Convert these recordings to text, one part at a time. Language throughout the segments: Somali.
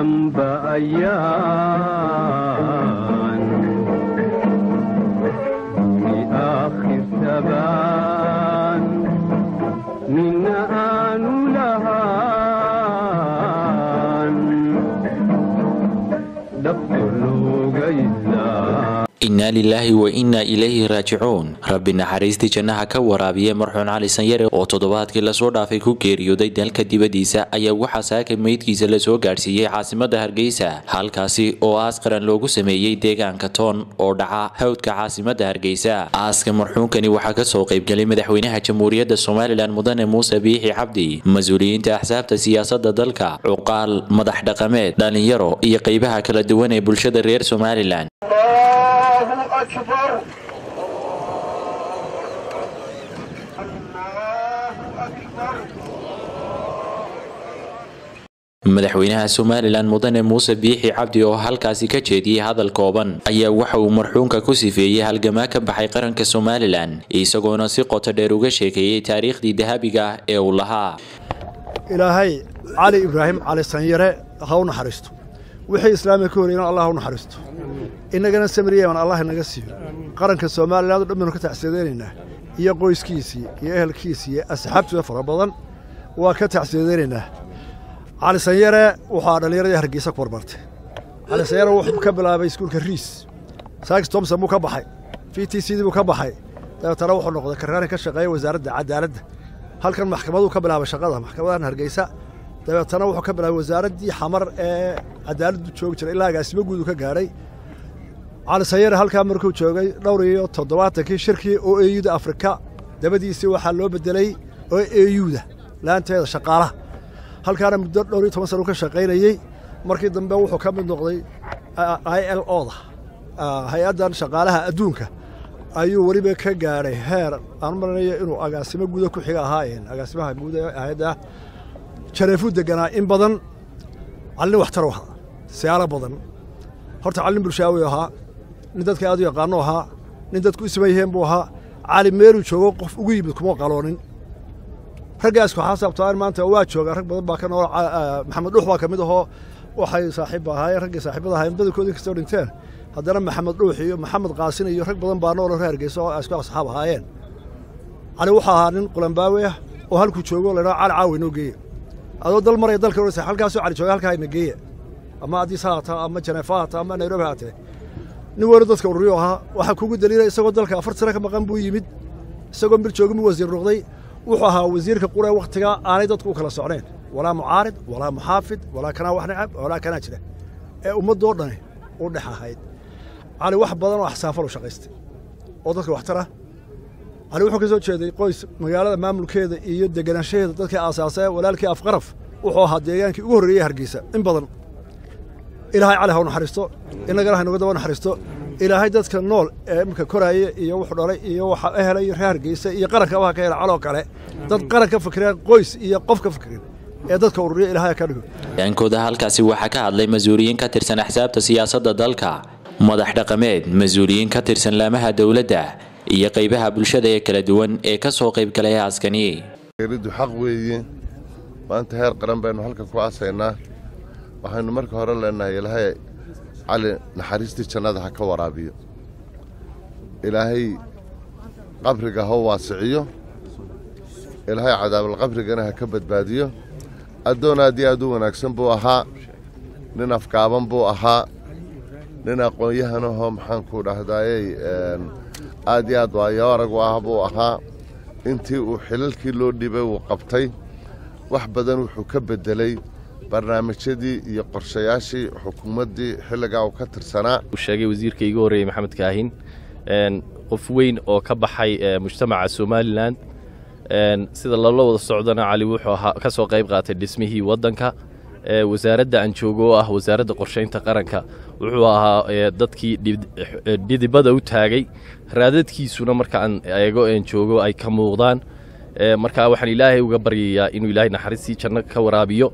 damba ayaan ni aakhir tabaan nina aanu lahaan dhabto loogaysaa innaa lilaahi wa innaa ilayhi raajicuun rabbi naxariistii jannaha ka waraabiya marxuun cali sanyare oo toddobaadkii lasoo dhaafay ku geeriyooday dalka dibadiisa ayaa waxaa saaka meydkiisa lasoo gaadhsiiyey caasimadda hargeysa halkaasi oo aas qaran loogu sameeyey deegaanka toon oo dhaca hawdka caasimadda hargeysa aaska marxuunkani waxaa kasoo qaybgalay madaxweynaha jamhuuriyadda somalilan mudane muuse biixi cabdi mas-uuliyiinta axsaabta siyaasadda dalka cuqaal madax dhaqameed dhalinyaro iyo qeybaha kala duwan ee bulshada reer somalilan الله أكبر الله أكبر madaxweynaha somalilan mudane muuse biixi cabdi oo halkaasi ka jeediyey hadal kooban ayaa waxa uu marxuunka ku sifeeyey halgamaa ka baxay qaranka somalilan isagoona si qoto dheer uga sheekeeyey taariikhdii dahabiga ah ee uu lahaa ilaahay cali ibraahim cali sanyare ha u naxariisto wixii islaamiga ka horreeyana allah ha u naxariisto innagana samiriyaman allah inaga siiyo qaranka somalilan o dhan baynu ka tacsiyadeynayna iyo qoyskiisii iyo ehelkiisii iyo asxaabtooda fara badan waa ka tacsiyadeynayna cali sanyare waxaa dhallinyaradii hargeysa ku barbartay cali sanyare wuxuu ka bilaabay iskuulka riis saakis tomson buu ka baxay v t c dii buu ka baxay dabeetana wuxuu noqday karraani ka shaqeeya wasaaradda cadaaladda halkan maxkamaduu ka bilaabay shaqada maxkamadahan hargeysa dabeetana wuxuu ka bilaabay wasaaraddii xamar ee cadaaladdu joogi jiray ilaa agaasimo guud uu ka gaadhay cali sanyare halkaa markuu joogay dhowr iyo toddobaatankii shirkii o eyuda afrika dabadiisii waxaa loo bedelay o eyuda laanteeda shaqaalaha halkaana muddo dhowr iyo toban sana u ka shaqaynayey markii dambe wuxuu ka mid noqday i l o da hay-addan shaqaalaha adduunka ayuu weliba ka gaadhay heer aan malanayo inuu agaasimo guuda ku xiga ahaayeen agaasimaha guud ee hay-adda jareefuu deganaa in badan callin waxtar u ahaa siyaalo badan horta callin bulshaawi ahaa nin dadka aad u yaqaano ahaa nin dadku isma yiheen buu ahaa cali meeluu joogo qof ugu yimid kuma qaloonin raggaas waxaa sababtaan maanta waa joogaa rag badan baa ka nool maxamed dhuux baa ka mid ahoo waxay saaxiib ahaayeen raggii saaxiibada ahaayeen badankoodii kastoo dhinteen haddana maxamed dhuux iyo maxamed qaasin iyo rag badan baa nooloo reer hargeysa oo isku asxaab ahaayeen cali wuxuu ahaa nin qulambaawe ah oo halkuu joogo laydhaa cali caawa inoo geeya adoo dal maraya dalka orasa halkaasoo cali jooga halkaa ina geeya ama addis ha haataa ama janeefa ha haataa ama nairobi haatee nin weynu dadka ururiyo ahaa waxaa kugu daliilay isagoo dalka afar sano ka maqan buu yimid isagoo mir joogin buu wasiir noqday wuxuu ahaa wasiirka qura ee wakhtigaa aanay dadku u kala socnayn walaa mucaarid walaa muxaafid walaa kanaa wax necab walaa kanaa jira ee ummaddoo dhani u dhex ahayd cali wax badan oo axsaafal u shaqaystay oo dadka waxtara cali wuxuu ka soo jeeday qoys magaalada maamulkeeda iyo deganaanshaheeda dadkii aasaasay walaalkii afqaraf wuxuu ahaa deegaankii ugu horreeyey hargeysa in badan ilaahay cali ha u naxariisto innagana ha inuga daba naxariisto ilaahay dadka nool ee imika koraaya iyo wuxuu dhalay iyo waxa helay reer hargeysa iyo qarankaba ha ka hela caloo kale dad qaran ka fikireen qoys iyo qof ka fikirin ee dadka ururiya ilaahay ka dhigo dhankooda halkaasi waxaa ka hadlay mas-uuliyiin ka tirsan axsaabta siyaasadda dalka madax dhaqameed mas-uuliyiin ka tirsan laamaha dowladda iyo qaybaha bulshada ee kala duwan ee ka soo qaybgalay aaskani geeridu xaq weeye maanta heer qaran baynu halkan ku aasaynaa waxaynu marka hore leenahay ilaahay cali naxariistii jannada ha ka waraabiyo ilaahay qabriga ha waasiciyo ilaahay cadaabalqabrigana ha ka badbaadiyo addoon aad iyo aad u wanaagsan buu ahaa nin afgaaban buu ahaa nin aqoon-yahanahoo maxaanku dhahdaayey aad iyo aad waayo arag u ah buu ahaa intii uu xilalkii loo dhibay uu qabtay wax badan wuxuu ka beddelay barnaamijyadii iyo qorshayaashii xukuumaddii xilligaa uu ka tirsanaa uu sheegay wasiirka iigu horreeyey maxamed kaahin qof weyn oo ka baxay mujtamaca somalilan sida lala wada socdana cali wuxuu ahaa ka soo qayb qaatay dhismihii waddanka wasaaradda aan joogo oo ah wasaaradda qorshaynta qaranka wuxuu ahaa dadkii dhidibada u taagay raadadkiisuna markaan eego een joogo ay ka muuqdaan markaa waxaan ilaahay uga baryayaa inuu ilaahay naxariistii janno ka waraabiyo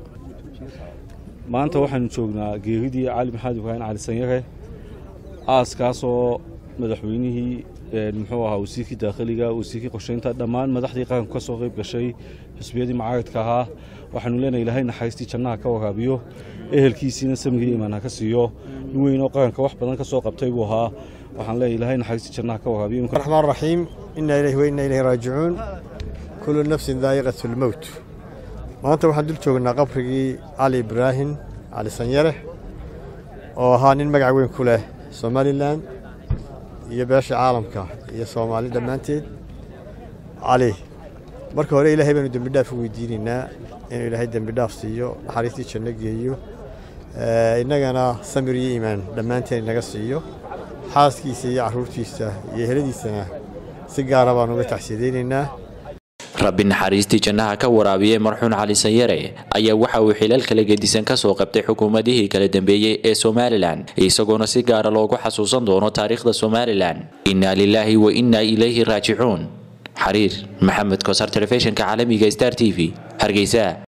maanta waxaanu joognaa geeridii cali maxamed ibraahim cali sanyare aaskaasoo madaxweynihii muxuu ahaa wasiirkii daakhiliga wasiirkii qorsheynta dhammaan madaxdii qaranku ka soo qayb gashay xisbiyadii mucaaradka ahaa waxaanu leenahay ilaahay naxariistii jannaha ka waraabiyo ehelkiisiina samigii imaan ha ka siiyo nin weyn oo qaranka wax badan ka soo qabtay buu ahaa waxaan leeyahay ilaahay naxariistii jannaha ka waraabiyo الرحمن الرحيم إنا إليه وإنا إليه راجعون كل نفس ذائقة الموت maanta waxaan dul joognaa qabrigii cali ibraahim cali sanyare oo ahaa nin magac weyn ku leh somalilan iyo beesha caalamka iyo soomaali dhammaanteed cali marka hore ilaahay baanu dembi dhaaf u weydiinaynaa inuu ilaahay dembi dhaaf siiyo naxariistii janno geeyo Eh, innagana samir iyo iimaan dhammaanteen inaga siiyo xaaskiisa iyo carruurtiisa iyo eheladiisana si gaara baan uga tacsiyadaynaynaa rabbi naxariistii jannaha ka waraabiyey marxuun cali sanyare ayaa waxa uu xilal kala gedisan ka soo qabtay xukuumadihii kala dambeeyey ee somalilan isagoona si gaara loogu xasuusan doono taariikhda somalilan innaa lilaahi wa innaa ilayhi raajicuun xariir maxamed kosar telefishinka caalamiga star t v hargeysa